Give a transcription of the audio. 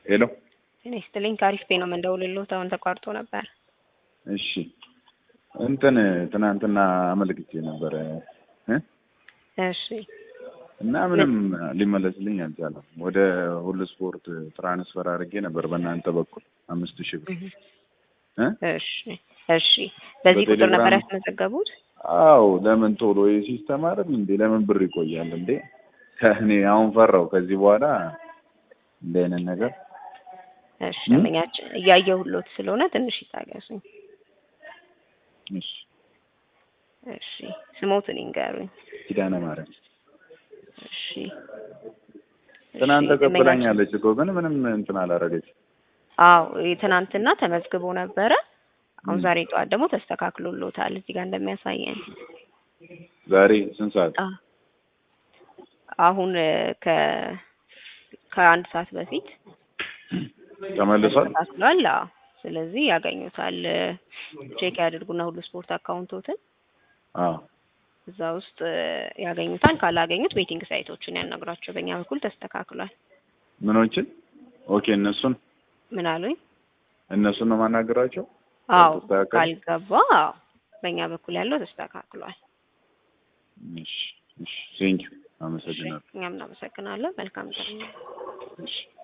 ሄሎ እኔ ስትልኝ ከአሪፍ ፔ ነው የምንደውልልዎት። አሁን ተቋርጦ ነበር። እሺ እንትን ትናንትና አመልክቼ ነበረ እ እሺ እና ምንም ሊመለስልኝ አልቻለም። ወደ ሁሉ ስፖርት ትራንስፈር አድርጌ ነበር በእናንተ በኩል አምስት ሺህ ብር እ እሺ እሺ። በዚህ ቁጥር ነበር በቴሌግራም- ያስመዘገቡት? አው ለምን ቶሎ የሲስተም አይደል እንዴ? ለምን ብር ይቆያል እንዴ? ከእኔ አሁን ፈራው ከዚህ በኋላ እንደ አይነት ነገር እሺ ደንበኛችን እያየሁሎት ስለሆነ ትንሽ ይታገሱኝ። እሺ እሺ ስሞትን ይንገሩኝ። ኪዳነ ማርያም እሺ ትናንት እሺ፣ ደንበኛችን- ተቀብላኛለች እኮ ግን ምንም እንትን አላረገች። አዎ ትናንትና ተመዝግቦ ነበረ። አሁን ም። ዛሬ ጠዋት ደግሞ ተስተካክሎሎታል እዚህ ጋር እንደሚያሳየን። ዛሬ ስንት ሰዓት? አ- አሁን እ፣ ከ ከአንድ ሰዓት በፊት ተመልሷል? ተስተካክሏል። አዎ ስለዚህ ያገኙታል። እ፣ ቼክ ያድርጉና ሁሉ ስፖርት አካውንቶትን አዎ እዛ ውስጥ እ፣ ያገኙታል። ካላገኙት ዌቲንግ ሳይቶችን ያናግሯቸው። በእኛ በኩል ተስተካክሏል። ምኖችን? ኦኬ እነሱን ምን አሉኝ? እነሱን ነው ማናገራቸው? አዎ ተስተካከለ? ካልገባ አዎ በእኛ በኩል ያለው ተስተካክሏል። እሺ እሺ ቴንኪው አመሰግናለሁ። እኛም እናመሰግናለን። መልካም ቀን። እሺ